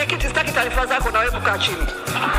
mwenyekiti, sitaki taarifa zako, na wewe kukaa chini.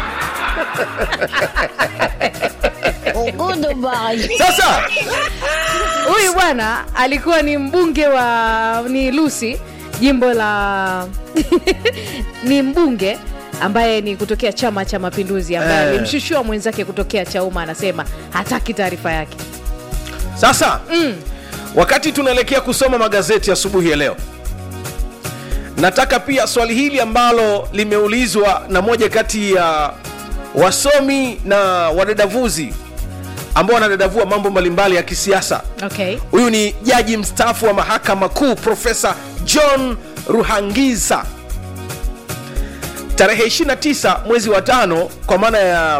sasa huyu bwana alikuwa ni mbunge wa ni lusi jimbo la ni mbunge ambaye ni kutokea chama cha mapinduzi ambaye Eh. alimshushua mwenzake kutokea chauma anasema hataki taarifa yake sasa mm. wakati tunaelekea kusoma magazeti asubuhi ya leo nataka pia swali hili ambalo limeulizwa na moja kati ya wasomi na wadadavuzi ambao wanadadavua mambo mbalimbali ya kisiasa okay huyu ni jaji mstaafu wa mahakama kuu profesa john ruhangiza tarehe 29 mwezi wa tano kwa maana ya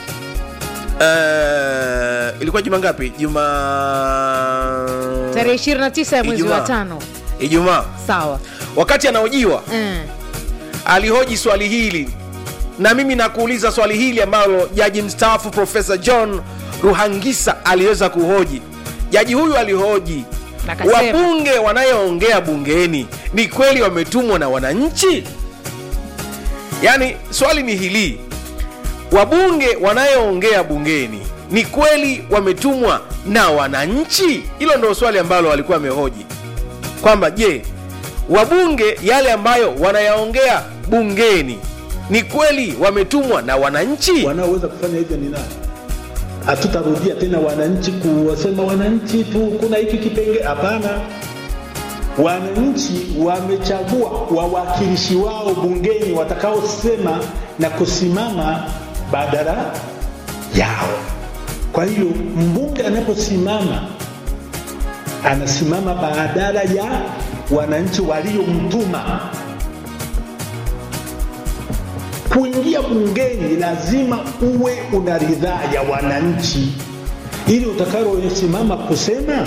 uh, ilikuwa juma ngapi juma tarehe 29 ya mwezi wa Ijumaa. tano ijumaa sawa wakati anahojiwa mm. alihoji swali hili na mimi nakuuliza swali hili ambalo jaji mstaafu profesa john ruhangisa aliweza kuhoji jaji huyu alihoji Akasema. wabunge wanayoongea bungeni ni kweli wametumwa na wananchi yaani swali ni hili wabunge wanayoongea bungeni ni kweli wametumwa na wananchi hilo ndo swali ambalo alikuwa amehoji kwamba je wabunge yale ambayo wanayaongea bungeni ni kweli wametumwa na wananchi wanaoweza kufanya hivyo ni nani? Hatutarudia tena wananchi kuwasema wananchi tu kuna hiki kipenge. Hapana, wananchi wamechagua wawakilishi wao bungeni watakaosema na kusimama badala yao. Kwa hiyo mbunge anaposimama anasimama badala ya wananchi waliomtuma kuingia bungeni lazima uwe una ridhaa ya wananchi ili utakalosimama kusema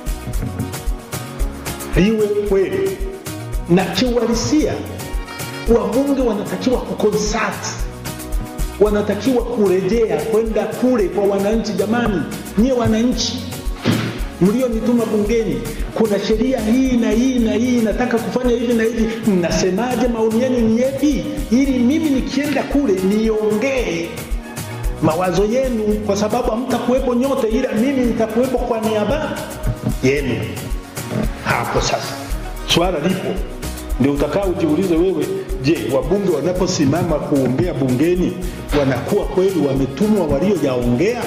liwe kweli na kiuhalisia wabunge wanatakiwa kukonsult wanatakiwa kurejea kwenda kule kwa wananchi jamani nyie wananchi mlionituma bungeni kuna sheria hii na hii na hii nataka kufanya hivi na hivi mnasemaje maoni yenu ni yepi ili mimi nikienda kule niongee mawazo yenu kwa sababu hamtakuwepo nyote ila mimi nitakuwepo kwa niaba yenu hapo sasa swala lipo ndio utakaa ujiulize wewe je wabunge wanaposimama kuongea bungeni wanakuwa kweli wametumwa walioyaongea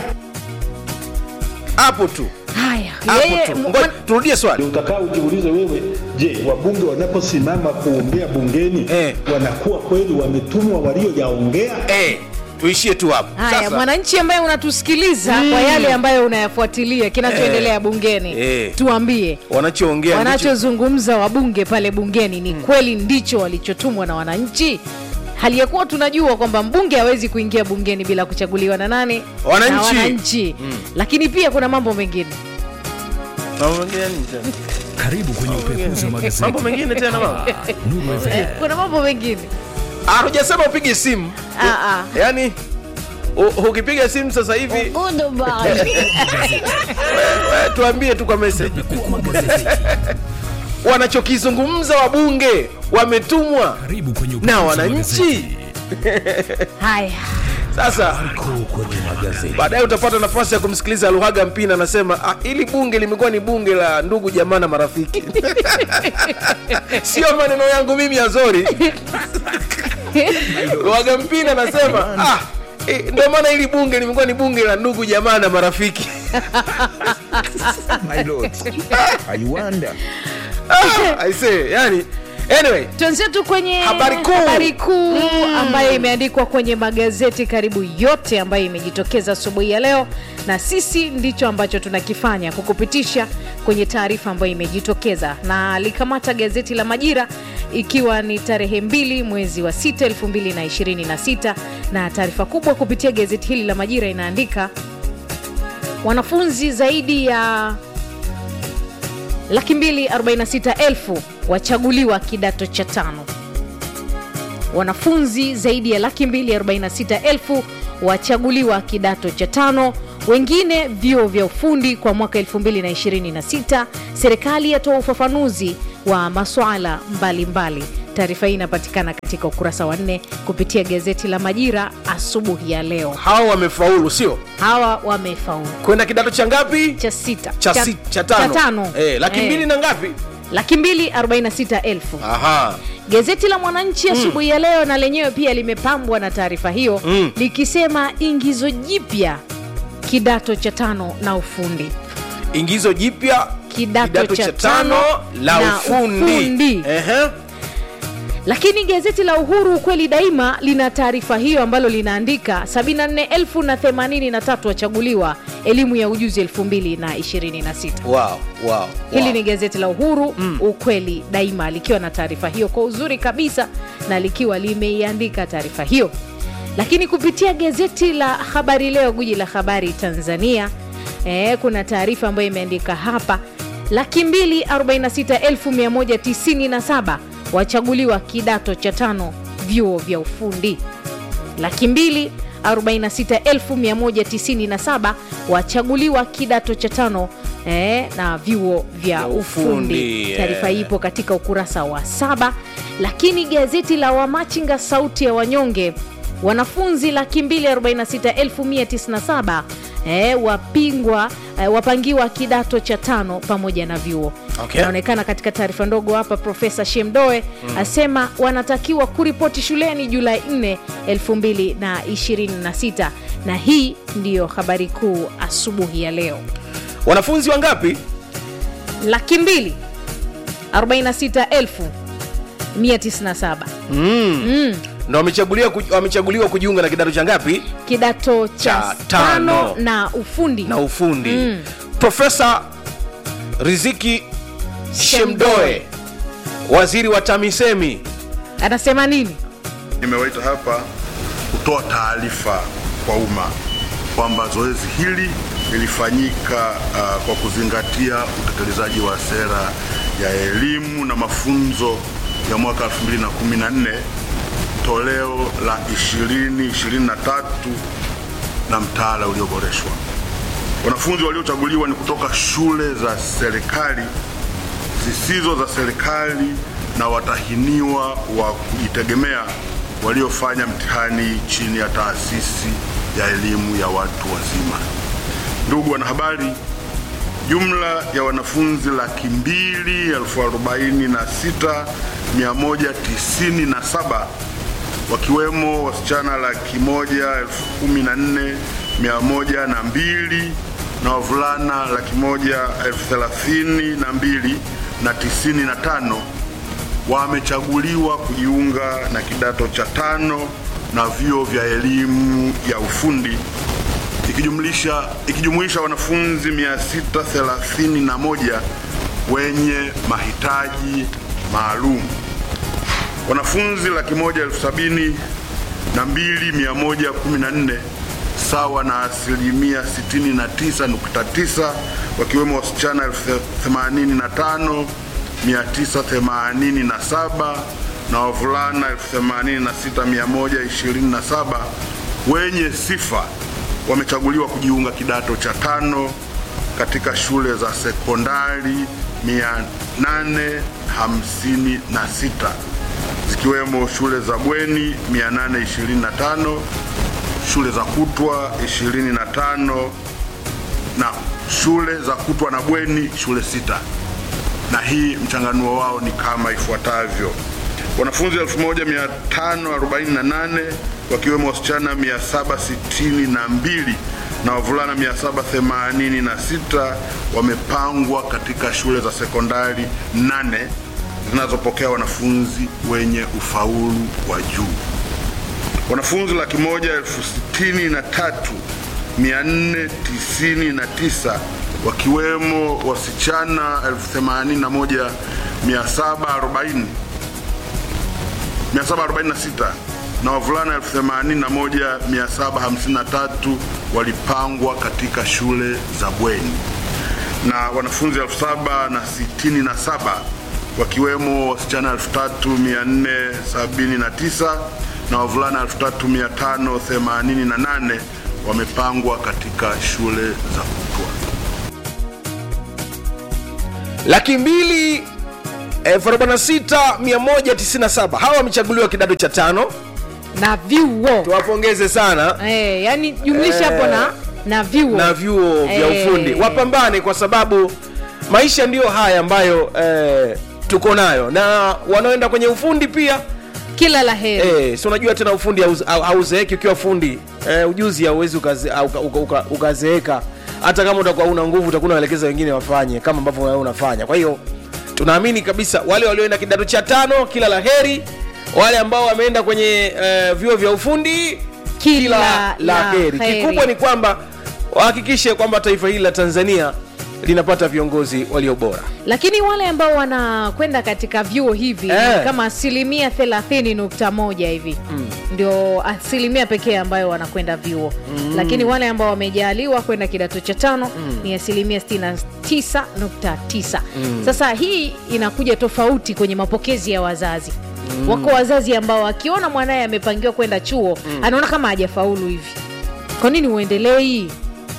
hapo tu haya hapo yeye tu mwa- Ngoja, turudie swali ndio utakaa ujiulize wewe je wabunge wanaposimama kuongea bungeni Eh. wanakuwa kweli wametumwa walioyaongea eh, tuishie tu hapo haya Sasa, mwananchi ambaye unatusikiliza kwa yale ambayo unayafuatilia kinachoendelea bungeni Eh. tuambie wanachoongea ndicho- wanachozungumza wabunge pale bungeni ni kweli ndicho walichotumwa na wananchi hali ya kuwa tunajua kwamba mbunge hawezi kuingia bungeni bila kuchaguliwa na nane Wananchi. na wananchi lakini pia kuna mambo mengine Mambo mengine nini tena? Karibu kwenye upekuzi wa magazeti. mambo mengine tena mama Nuru FM. kuna mambo mengine Ah, hujasema upige simu Ah, ah. yaani u- ukipiga simu sasa hivi we, tuambie tu kwa message Pekua magazeti. wanachokizungumza wabunge wametumwa Karibu kwenye upekuzi na wa wananchi magazeti. haya sasa Kuu kwenye magazeti. baadaye utapata nafasi ya kumsikiliza luhaga mpina anasema ah, ili bunge limekuwa ni bunge la ndugu jamaa na marafiki sio maneno yangu mimi azori luhaga mpina anasema ah, eh, ndio maana hili bunge limekuwa ni bunge la ndugu jamaa na marafiki My lord, I wonder. ah, I say, yani anyway twenzetu kwenye Habari kuu. habari kuu ambayo imeandikwa kwenye magazeti karibu yote ambayo imejitokeza asubuhi ya leo na sisi ndicho ambacho tunakifanya kukupitisha kwenye taarifa ambayo imejitokeza na likamata gazeti la majira ikiwa ni tarehe mbili mwezi wa 6 2026 na taarifa kubwa kupitia gazeti hili la majira inaandika wanafunzi zaidi ya laki mbili 46 elfu wachaguliwa kidato cha tano wanafunzi zaidi ya laki mbili 46 elfu wachaguliwa kidato cha tano wengine vyuo vya ufundi kwa mwaka 2026 serikali yatoa ufafanuzi wa maswala mbalimbali taarifa hii inapatikana katika ukurasa wa nne kupitia gazeti la majira asubuhi ya leo hao wamefaulu sio hawa wamefaulu kwenda kidato cha ngapi cha sita cha, si, cha tano, cha tano. Eh, laki Eh, mbili na ngapi laki mbili arobaini na sita elfu aha gazeti la mwananchi asubuhi ya leo na lenyewe pia limepambwa na taarifa hiyo Mm. likisema ingizo jipya kidato cha tano na ufundi ingizo jipya Kidato cha tano la na ufundi, ufundi. Ehe. lakini gazeti la uhuru ukweli daima lina taarifa hiyo ambalo linaandika 74083 wachaguliwa elimu ya ujuzi 2026 wow, wow, hili wow. ni gazeti la uhuru mm. ukweli daima likiwa na taarifa hiyo kwa uzuri kabisa na likiwa limeiandika taarifa hiyo lakini kupitia gazeti la habari leo guji la habari tanzania e, kuna taarifa ambayo imeandika hapa laki mbili 46197 wachaguliwa kidato cha tano vyuo vya ufundi laki mbili 46197 wachaguliwa kidato cha tano eh, na vyuo vya Vya ufundi ufundi, taarifa eh. ipo katika ukurasa wa saba lakini gazeti la wamachinga sauti ya wanyonge wanafunzi laki mbili 46197 eh, wapingwa eh, wapangiwa kidato cha tano pamoja na vyuo Okay. inaonekana katika taarifa ndogo hapa profesa shemdoe mm. asema wanatakiwa kuripoti shuleni julai 4 2026 na hii ndiyo habari kuu asubuhi ya leo wanafunzi wangapi laki mbili 46 elfu 197 ndo wamechaguliwa kuj- wamechaguliwa kujiunga na kidato cha ngapi kidato cha Cha tano tano. na ufundi na ufundi Mm. profesa riziki shemdoe waziri wa tamisemi anasema nini Nimewaita hapa kutoa taarifa kwa umma kwamba zoezi hili lilifanyika uh, kwa kuzingatia utekelezaji wa sera ya elimu na mafunzo ya mwaka 2014 toleo la 2023 na mtaala ulioboreshwa. Wanafunzi waliochaguliwa ni kutoka shule za serikali zisizo za serikali na watahiniwa wa kujitegemea waliofanya mtihani chini ya taasisi ya elimu ya watu wazima. Ndugu wanahabari, jumla ya wanafunzi laki mbili elfu arobaini na sita mia moja tisini na saba wakiwemo wasichana laki moja elfu kumi na nne mia moja na mbili na wavulana laki moja elfu thelathini na mbili na tisini na tano wamechaguliwa kujiunga na kidato cha tano na vyuo vya elimu ya ufundi ikijumlisha ikijumuisha wanafunzi 631 wenye mahitaji maalum wanafunzi laki moja elfu sabini na mbili mia moja kumi na nne sawa na asilimia 69.9 wakiwemo wasichana elfu themanini na tano mia tisa themanini na saba na wavulana elfu themanini na sita mia moja ishirini na saba wenye sifa wamechaguliwa kujiunga kidato cha tano katika shule za sekondari 856 zikiwemo shule za bweni 825, shule za kutwa 25 na shule za kutwa na bweni shule sita, na hii mchanganuo wao ni kama ifuatavyo: wanafunzi 1548 wakiwemo wasichana 762 na wavulana 786 wamepangwa katika shule za sekondari nane zinazopokea wanafunzi wenye ufaulu wa juu. Wanafunzi laki moja elfu sitini na tatu mia nne tisini na tisa wakiwemo wasichana elfu themanini na moja mia saba arobaini 746 na wavulana 81753 walipangwa katika shule za bweni na wanafunzi 7067 wakiwemo wasichana 3479 na wavulana 3588 wamepangwa katika shule za kutwa. laki mbili 46197 hawa wamechaguliwa kidato cha tano na vyuo tuwapongeze sana eh, yani jumlisha Eh, hapo na na vyuo na vyuo vya Eh. ufundi wapambane kwa sababu maisha ndiyo haya ambayo eh, tuko nayo na wanaoenda kwenye ufundi pia kila la heri eh, si unajua tena ufundi hauz- hau- hauzeeki ukiwa fundi eh, ujuzi hauwezi ukaze- au- uka- uka- uka- ukazeeka hata kama utakuwa una nguvu utakuwa unaelekeza wengine wafanye kama ambavyo wewe unafanya kwa hiyo tunaamini kabisa wale walioenda kidato cha tano kila la heri wale ambao wameenda kwenye eh, vyuo vya ufundi Kila la la heri heri. kikubwa ni kwamba wahakikishe kwamba taifa hili la tanzania linapata viongozi walio bora lakini wale ambao wanakwenda katika vyuo hivi Eh. ni kama asilimia thelathini nukta moja hivi ndio asilimia pekee ambayo wanakwenda vyuo lakini wale ambao wamejaliwa kwenda kidato cha tano ni asilimia 69.9 sasa hii inakuja tofauti kwenye mapokezi ya wazazi wako wazazi ambao akiona mwanaye amepangiwa kwenda chuo anaona kama hajafaulu hivi kwa nini uendelei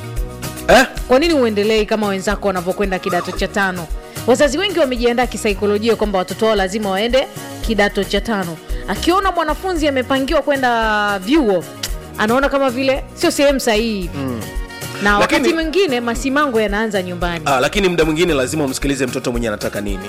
eh? kwa nini uendelei kama wenzako wanavyokwenda kidato cha tano wazazi wengi wamejiandaa kisaikolojia kwamba watoto wao lazima waende kidato cha tano akiona mwanafunzi amepangiwa kwenda vyuo anaona kama vile sio sehemu sahihi mm. na wakati Lakini- mwingine masimango yanaanza nyumbani Ah, lakini muda mwingine lazima umsikilize mtoto mwenyewe anataka nini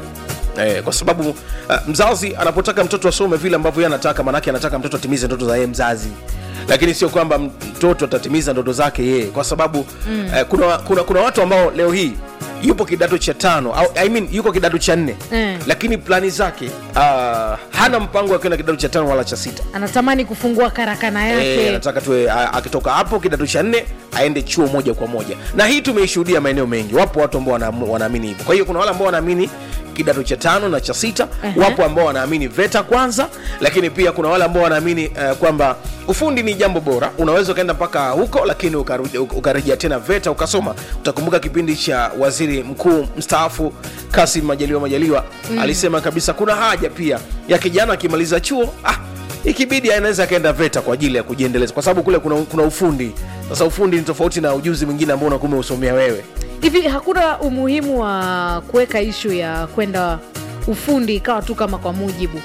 Eh, kwa sababu uh, mzazi anapotaka mtoto asome vile ambavyo yeye anataka maanake anataka mtoto atimize ndoto za yeye mzazi lakini sio kwamba mtoto atatimiza ndoto zake yeye kwa sababu mm. eh, kuna, kuna, kuna watu ambao leo hii yupo kidato cha tano au, I mean, yuko kidato cha nne Mm. lakini plani zake uh, hana mpango wa kwenda kidato cha tano wala cha sita anatamani kufungua karakana yake Eh, anataka tuwe a- akitoka hapo kidato cha nne aende chuo moja kwa moja na hii tumeishuhudia maeneo mengi wapo watu ambao wana- wanaamini hivyo kwa hiyo kuna wale ambao wanaamini kidato cha tano na cha sita Ehe. wapo ambao wanaamini veta kwanza lakini pia kuna wale ambao wanaamini uh, kwamba ufundi ni jambo bora unaweza ukaenda mpaka huko lakini ukarudi- uk- ukarejea tena veta ukasoma utakumbuka kipindi cha waziri mkuu mstaafu kasim majaliwa majaliwa mm. alisema kabisa kuna haja pia ya kijana akimaliza chuo ah, ikibidi anaweza akaenda veta kwa ajili ya kujiendeleza kwa sababu kule kuna, kuna ufundi sasa ufundi ni tofauti na ujuzi mwingine ambao unakuwa umeusomea wewe hivi hakuna umuhimu wa kuweka ishu ya kwenda ufundi ikawa tu kama kwa mujibu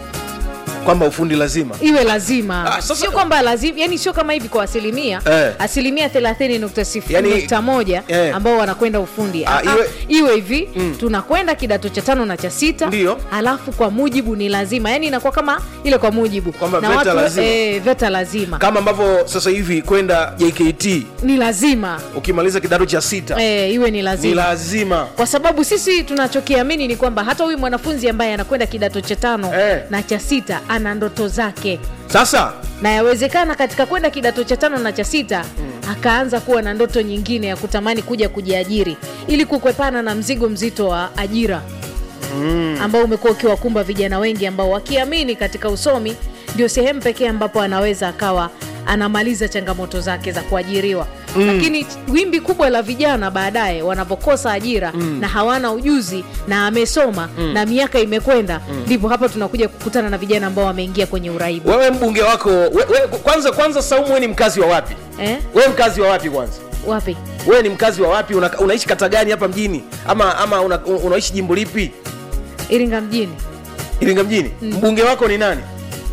kwamba ufundi lazima iwe lazima Ah, sasa- sio kwamba lazima yani sio kama hivi kwa asilimia Eh. asilimia thelathini nukta sifuri Yani- nukta moja eh. ambao wanakwenda ufundi Ah, Ah, iwe- iwe hivi tunakwenda kidato cha tano na cha sita Ndiyo. alafu kwa mujibu ni lazima yani inakuwa kama ile kwa mujibu Kwamba na VETA watu lazima. eh, veta lazima kama ambavyo sasa hivi kwenda jkt ni lazima ukimaliza kidato cha sita eh, iwe ni ni lazima lazima kwa sababu sisi tunachokiamini ni kwamba hata huyu mwanafunzi ambaye anakwenda kidato cha tano Eh. na cha sita ana ndoto zake sasa na yawezekana katika kwenda kidato cha tano na cha sita mm. akaanza kuwa na ndoto nyingine ya kutamani kuja kujiajiri ili kukwepana na mzigo mzito wa ajira mm. ambao umekuwa ukiwakumba vijana wengi ambao wakiamini katika usomi ndio sehemu pekee ambapo anaweza akawa anamaliza changamoto zake za kuajiriwa mm. lakini wimbi kubwa la vijana baadaye wanavyokosa ajira mm. na hawana ujuzi na amesoma mm. na miaka imekwenda ndipo hapa tunakuja kukutana na vijana ambao wameingia kwenye uraibu wewe mbunge wako we, we, kwanza kwanza saumu wewe ni mkazi wa wapi eh? wewe mkazi wa wapi kwanza wapi wewe ni mkazi wa wapi una, unaishi kata gani hapa mjini ama ama una, unaishi jimbo lipi iringa mjini iringa mjini mbunge wako ni nani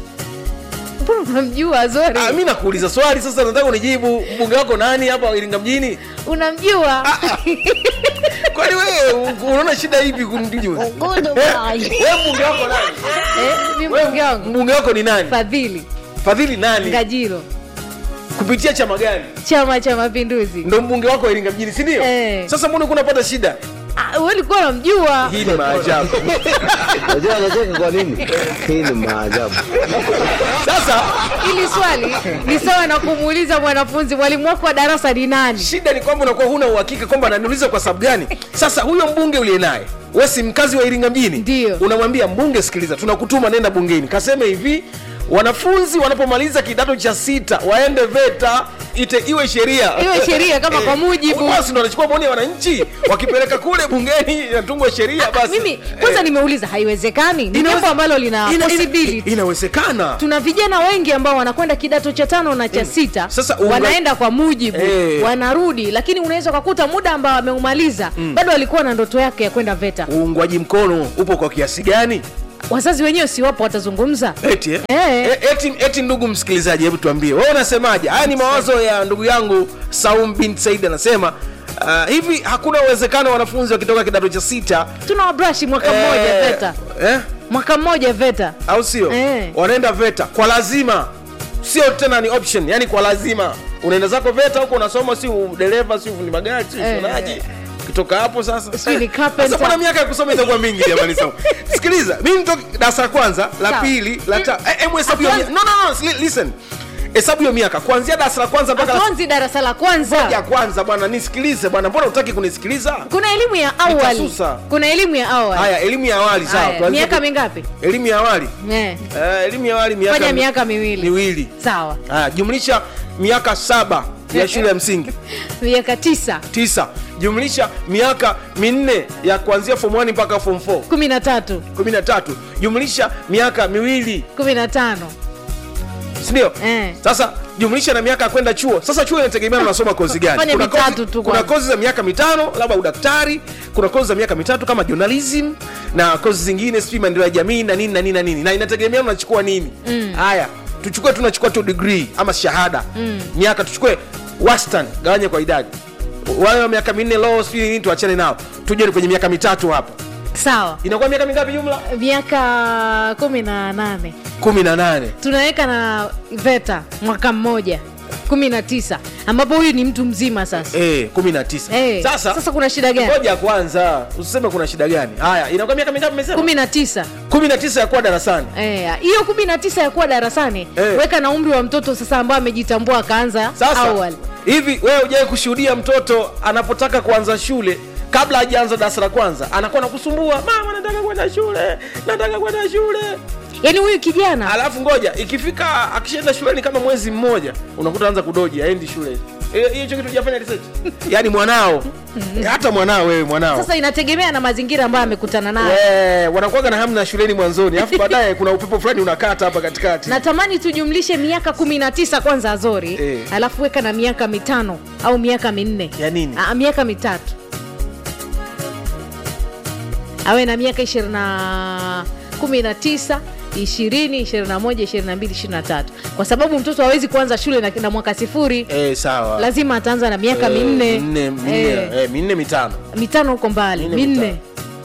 mbona unamjua zori ah, mi nakuuliza swali sasa nataka unijibu mbunge wako nani hapa iringa mjini unamjua kwani wewe unaona shida ipi kumjua wewe mbunge wako nani eh, mi Wewe mbunge wangu mbunge wako ni nani fadhili fadhili nani ngajilo kupitia chama gani chama cha mapinduzi ndo mbunge wako wa iringa mjini si ndio Eh. sasa mbona kunapata shida Ah, wewe ulikuwa unamjua hii ni maajabu Unajua anacheka kwa nini? Hii ni maajabu. sasa ili swali ni sawa na kumuuliza mwanafunzi mwalimu wako wa darasa ni nani shida ni kwamba unakuwa huna uhakika kwamba ananiuliza kwa sababu gani sasa huyo mbunge uliye naye we si mkazi wa iringa mjini Ndio. unamwambia mbunge sikiliza tunakutuma nenda bungeni kaseme hivi wanafunzi wanapomaliza kidato cha sita waende veta ite iwe sheria Iwe sheria kama kwa mujibu. basi ndo wanachukua maoni ya wananchi wakipeleka kule bungeni inatungwa sheria basi mimi kwanza Eh, nimeuliza haiwezekani ni inaweze- jambo ambalo lina ina- ina- possibility inawezekana tuna vijana wengi ambao wanakwenda kidato cha tano na cha sita Sasa unga- wanaenda kwa mujibu Eh. wanarudi lakini unaweza ukakuta muda ambao ameumaliza bado alikuwa na ndoto yake ya kwenda veta uungwaji mkono upo kwa kiasi gani wazazi wenyewe si wapo watazungumza eti, eh? Eh. E- eti, eti ndugu msikilizaji hebu tuambie wewe unasemaje haya ni mawazo ya ndugu yangu saum bin said anasema uh, hivi hakuna uwezekano wanafunzi wakitoka kidato cha sita tuna wabrashi mwaka mmoja eh, veta eh? mwaka mmoja veta au sio Eh. wanaenda veta kwa lazima sio tena ni option yani kwa lazima unaenda zako veta huko unasoma si dereva si ni magari si Eh. ushonaji ukitoka hapo sasa Si ni eh, carpenter. sasa mbona miaka ya kusoma itakuwa mingi jamani sawa sikiliza mimi nitoka darasa la kwanza la Sawa. pili la ta eh, hebu hesabu hiyo Hatuanzi- mi- no no no li- listen hesabu hiyo miaka kuanzia darasa la kwanza mpaka la hatuanzi darasa la ya kwanza kwanza bwana nisikilize bwana mbona utaki kunisikiliza kuna elimu ya awali Nitasusa. kuna elimu ya awali haya elimu ya awali sawa Haya, tuanzie miaka ku- mingapi elimu ya awali Eh, Eh, elimu ya awali miaka fanya mi- miaka miwili miwili sawa Haya, jumlisha miaka saba ya shule ya msingi miaka tisa tisa jumlisha miaka minne ya kuanzia form 1 mpaka form 4 kumi na tatu 13 jumlisha miaka miwili kumi na tano sindio Eh. sasa jumlisha na miaka ya kwenda chuo sasa chuo inategemeana unasoma kozi gani Fanya kuna mitatu kozi, tu kuna kwanza. kozi za miaka mitano labda udaktari kuna kozi za miaka mitatu kama journalism na kozi zingine sijui maendeleo ya jamii na nini na nini na nini na inategemea unachukua nini haya tuchukue tunachukua tu degree ama shahada miaka tuchukue wastani gawanye kwa idadi wale wa miaka minne law sijui nini tuachane nao tuje kwenye miaka mitatu hapa sawa inakuwa miaka mingapi jumla miaka kumi na nane kumi na nane tunaweka na veta mwaka mmoja kumi na tisa ambapo huyu ni mtu mzima sasa Eh, kumi na tisa Eh, sasa sasa kuna shida gani ngoja kwanza usiseme kuna shida gani haya inakuwa miaka mingapi umesema kumi na tisa kumi na tisa ya kuwa darasani Eh, hiyo kumi na tisa ya kuwa darasani Eh. weka na umri wa mtoto sasa ambao amejitambua akaanza sasa awali hivi wewe ujawai kushuhudia mtoto anapotaka kuanza shule kabla hajaanza darasa la kwanza anakuwa nakusumbua mama nataka kwenda shule nataka kwenda shule yaani huyu kijana alafu ngoja ikifika akishaenda shuleni kama mwezi mmoja unakuta anza kudoji aendi shule Eh, hicho kitu hujafanya research yaani mwanao hata mwanao wewe mwanao sasa inategemea na mazingira ambayo amekutana nayo Eh, wanakuwaga na hamna shuleni mwanzoni alafu baadaye kuna upepo fulani unakata hapa katikati natamani tujumlishe miaka kumi na tisa kwanza azori Eh. alafu weka na miaka mitano au miaka minne Ya nini? Aa, miaka mitatu awe na miaka ishirini na kumi na tisa ishirini ishirini na moja ishirini na mbili ishirini na tatu kwa sababu mtoto hawezi kuanza shule na, na mwaka sifuri eh, sawa lazima ataanza na miaka Eh, minne minne minne Eh, eh, minne mitano mitano huko mbali Minne, minne mitano.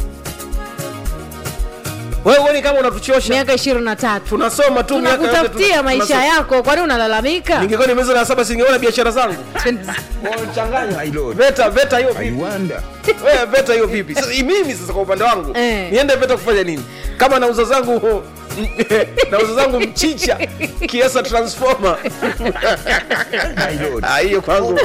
wewe uoni kama unatuchosha miaka ishirini na tatu tunasoma tu miaka yote tunakutafutia tuna- maisha tunasoma. yako kwani unalalamika ningekuwa nimeza na saba singeona biashara zangu My lord. veta veta hiyo I vipi wonder. wewe veta hiyo vipi sasa mimi sasa kwa upande wangu Eh. niende veta kufanya nini kama nauza zangu nauza zangu mchicha kiasa transformer My lord. Ah, hiyo kwangu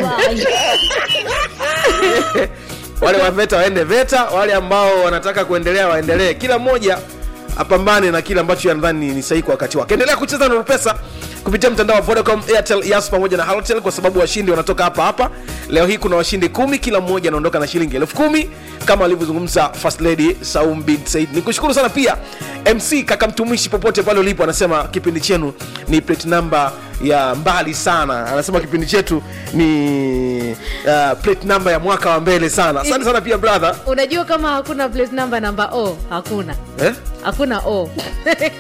wale wa VETA waende VETA, wale ambao wanataka kuendelea waendelee, kila mmoja apambane na kile ambacho yanadhani ni sahihi kwa wakati wake. Endelea kucheza na pesa kupitia mtandao wa Vodacom, Airtel, Yas pamoja na Halotel kwa sababu washindi wanatoka hapa hapa. Leo hii kuna washindi kumi, kila mmoja anaondoka na shilingi elfu kumi kama alivyozungumza First Lady Saum bin Said. Nikushukuru sana pia MC kaka mtumishi, popote pale ulipo, anasema kipindi chenu ni plate number ya mbali sana, anasema kipindi chetu ni uh, plate number ya mwaka wa mbele sana. Asante sana pia brother unajua kama hakuna plate number namba o hakuna eh? hakuna o